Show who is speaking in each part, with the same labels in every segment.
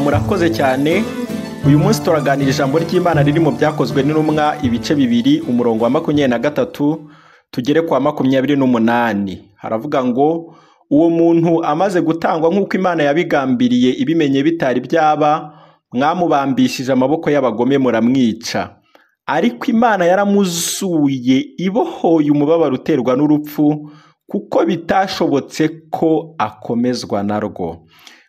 Speaker 1: murakoze cyane uyu munsi turaganira ijambo ry'imana riri mu byakozwe n'intumwa ibice bibiri umurongo wa makumyabiri na gatatu tugere kwa makumyabiri n'umunani haravuga ngo uwo muntu amaze gutangwa nk'uko imana yabigambiriye ibimenye bitari byaba mwamubambishije amaboko y'abagome muramwica ariko imana yaramuzuye ibohoye umubabaro uterwa n'urupfu kuko bitashobotse ko akomezwa narwo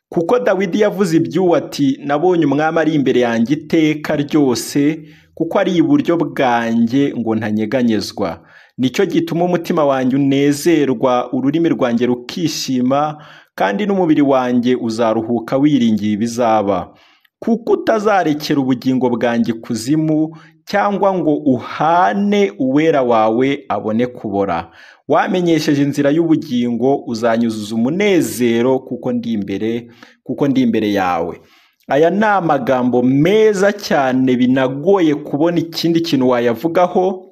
Speaker 1: kuko dawidi yavuze iby'uwo ati nabonye umwami ari imbere yanjye iteka ryose kuko ari iburyo bwanjye ngo ntanyeganyezwa nicyo gituma umutima wanjye unezerwa ururimi rwanjye rukishima kandi n'umubiri wanjye uzaruhuka wiringiye ibizaba kuko utazarekera ubugingo bwanjye kuzimu cyangwa ngo uhane uwera wawe abone kubora wamenyesheje inzira y'ubugingo uzanyuzuza umunezero kuko ndi imbere kuko ndi imbere yawe aya ni amagambo meza cyane binagoye kubona ikindi kintu wayavugaho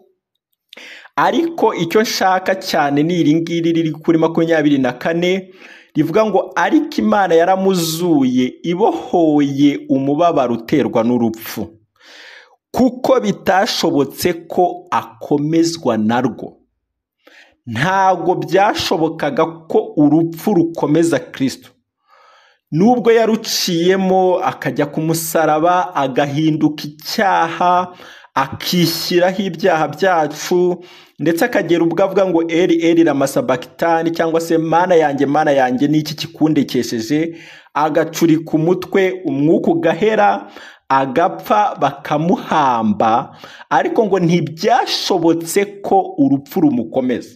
Speaker 1: ariko icyo nshaka cyane ni iri ngiri riri kuri makumyabiri na kane rivuga ngo ariko imana yaramuzuye ibohoye umubabaro uterwa n'urupfu kuko bitashobotse ko akomezwa narwo ntabwo byashobokaga ko urupfu rukomeza kirisito nubwo yaruciyemo akajya ku musaraba agahinduka icyaha akishyiraho ibyaha byacu ndetse akagera ubwo avuga ngo eri eri ramasabakitani cyangwa se mana yanjye mana yanjye n'iki kikundekesheje agacurika umutwe umwuka ugahera agapfa bakamuhamba ariko ngo ntibyashobotse ko urupfu rumukomeza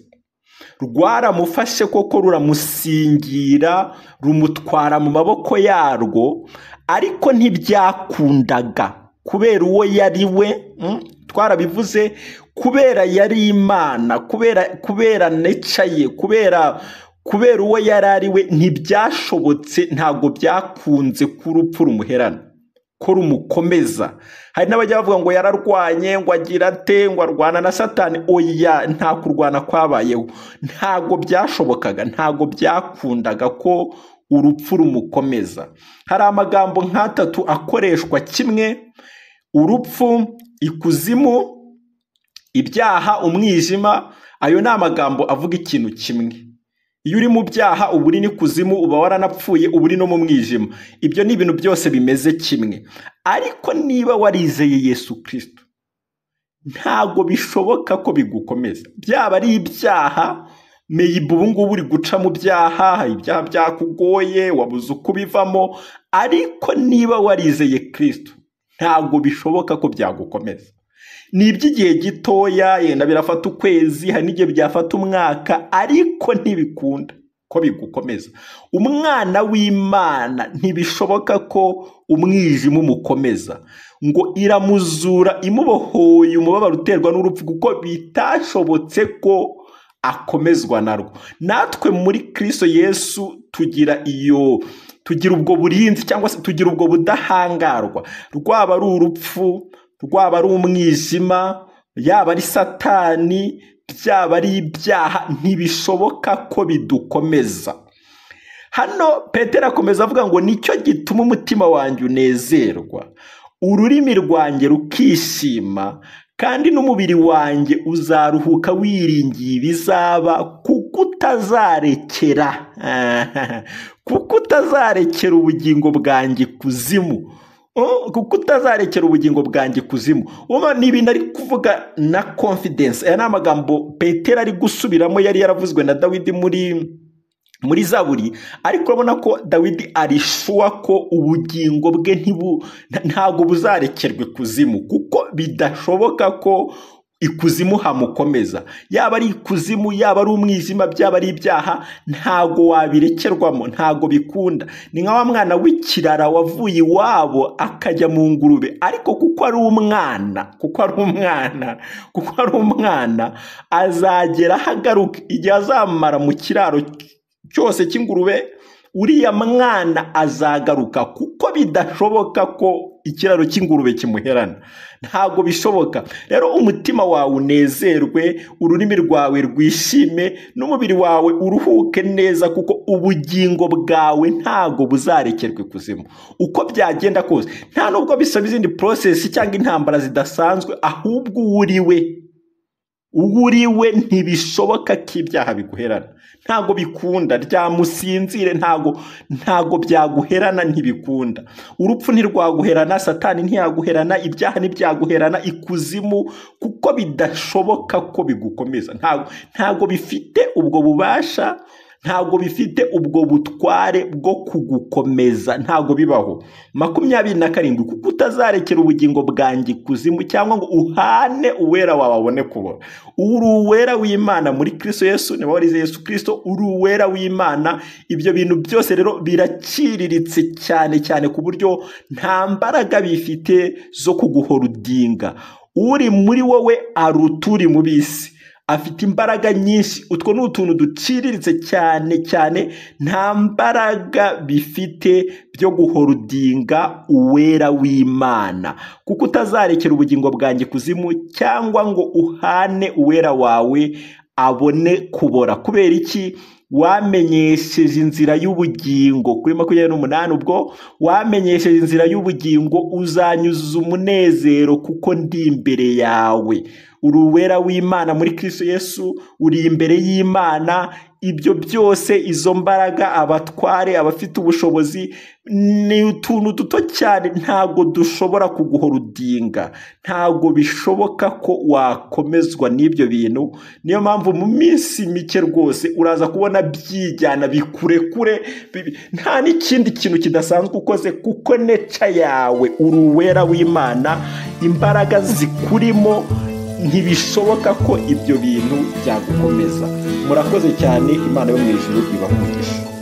Speaker 1: rwaramufashe koko ruramusingira rumutwara mu maboko yarwo ariko ntibyakundaga kubera uwo yari we twarabivuze kubera yari imana kubera kubera nicaye kubera kubera uwo yari ari we ntibyashobotse ntabwo byakunze k'urupfu rumuherana ko rumukomeza hari n'abajya bavuga ngo yararwanye ngo agira ate ngo arwana na satani oya nta kurwana kwabayeho ntabwo byashobokaga ntabwo byakundaga ko urupfu rumukomeza hari amagambo nk'atatu akoreshwa kimwe urupfu ikuzimu ibyaha umwijima ayo ni amagambo avuga ikintu kimwe iyo uri mu byaha uba uri n'ikuzimu uba waranapfuye uba uri no mu mwijima ibyo ni ibintu byose bimeze kimwe ariko niba warizeye yesu kirisito ntabwo bishoboka ko bigukomeza byaba ari ibyaha meyibu ubu ngubu uri guca mu byaha ibyaha byakugoye wabuze uko ubivamo ariko niba warizeye kirisito ntabwo bishoboka ko byagukomeza ni iby'igihe gitoya yenda birafata ukwezi hari n'igihe byafata umwaka ariko ntibikunda ko bigukomeza umwana w'imana ntibishoboka ko umwijima umukomeza ngo iramuzura imubohoye umubabaro uterwa n'urupfu kuko bitashobotse ko akomezwa narwo natwe muri kirisito yesu tugira iyo tugira ubwo burinzi cyangwa se tugira ubwo budahangarwa rwaba ari urupfu rwaba ari umwijima yaba ari satani byaba ari ibyaha ntibishoboka ko bidukomeza hano petero akomeza avuga ngo nicyo gituma umutima wanjye unezerwa ururimi rwanjye rukishima kandi n'umubiri wanjye uzaruhuka wiringiye ibizaba kuko utazarekera kuko utazarekera ubugingo bwanjye kuzimu kuko utazarekera ubugingo bwanjye ikuzimu ni ibintu ari kuvuga na confidence aya ni amagambo petero ari gusubiramo yari yaravuzwe na dawidi muri muri zaburi ariko urabona ko dawidi arishuwa ko ubugingo bwe ntabwo buzarekerwa ikuzimu kuko bidashoboka ko ikuzimu hamukomeza yaba ari ikuzimu yaba ari umwijima byaba ari ibyaha ntago wabirekerwamo ntago bikunda ni nka wa mwana w'ikirara wavuye iwabo akajya mu ngurube ariko kuko ari umwana kuko ari umwana kuko ari umwana azagera ahagaruka igihe azamara mu kiraro cyose cy'ingurube uriya mwana azagaruka kuko bidashoboka ko ikiraro cy'ingurube kimuherana ntabwo bishoboka rero umutima wawe unezerwe ururimi rwawe rwishime n'umubiri wawe uruhuke neza kuko ubugingo bwawe ntabwo buzarekerwa ikuzimu uko byagenda kose nta nubwo bisaba izindi porosesi cyangwa intambara zidasanzwe ahubwo uwo uri we we ntibishoboka ko ibyaha biguherana ntabwo bikunda ryamusinzire ntabwo ntabwo byaguherana ntibikunda urupfu ntirwaguherana satani ntiyaguherana ibyaha ntibyaguherana ikuzimu kuko bidashoboka ko bigukomeza ntabwo ntabwo bifite ubwo bubasha ntabwo bifite ubwo butware bwo kugukomeza ntabwo bibaho makumyabiri na karindwi kuko utazarekera ubugingo bwanjye ikuzimu cyangwa ngo uhane uwera wawe abone kubona uri uwera w'imana muri kirisito yesu niba warize yesu kirisito uri uwera w'imana ibyo bintu byose rero biraciriritse cyane cyane ku buryo nta mbaraga bifite zo kuguhorudinga uri muri wowe aruta uri mu bisi afite imbaraga nyinshi utwo ni utuntu duciriritse cyane cyane nta mbaraga bifite byo guhorudinga uwera w'imana kuko utazarekera ubugingo bwanjye ikuzimu cyangwa ngo uhane uwera wawe abone kubora kubera iki wamenyesheje inzira y'ubugingo kuri makumyabiri n'umunani ubwo wamenyesheje inzira y'ubugingo uzanyuza umunezero kuko ndi imbere yawe uri uwera w'imana muri kirisito yesu uri imbere y'imana ibyo byose izo mbaraga abatware abafite ubushobozi ni utuntu duto cyane ntabwo dushobora kuguhora udinga ntabwo bishoboka ko wakomezwa n'ibyo bintu niyo mpamvu mu minsi mike rwose uraza kubona byijyana bikurekure nta n'ikindi kintu kidasanzwe ukoze kuko neca yawe uri uwera w'imana imbaraga zikurimo ntibishoboka ko ibyo bintu byagukomeza murakoze cyane imana yo mu ijuru ibakungisha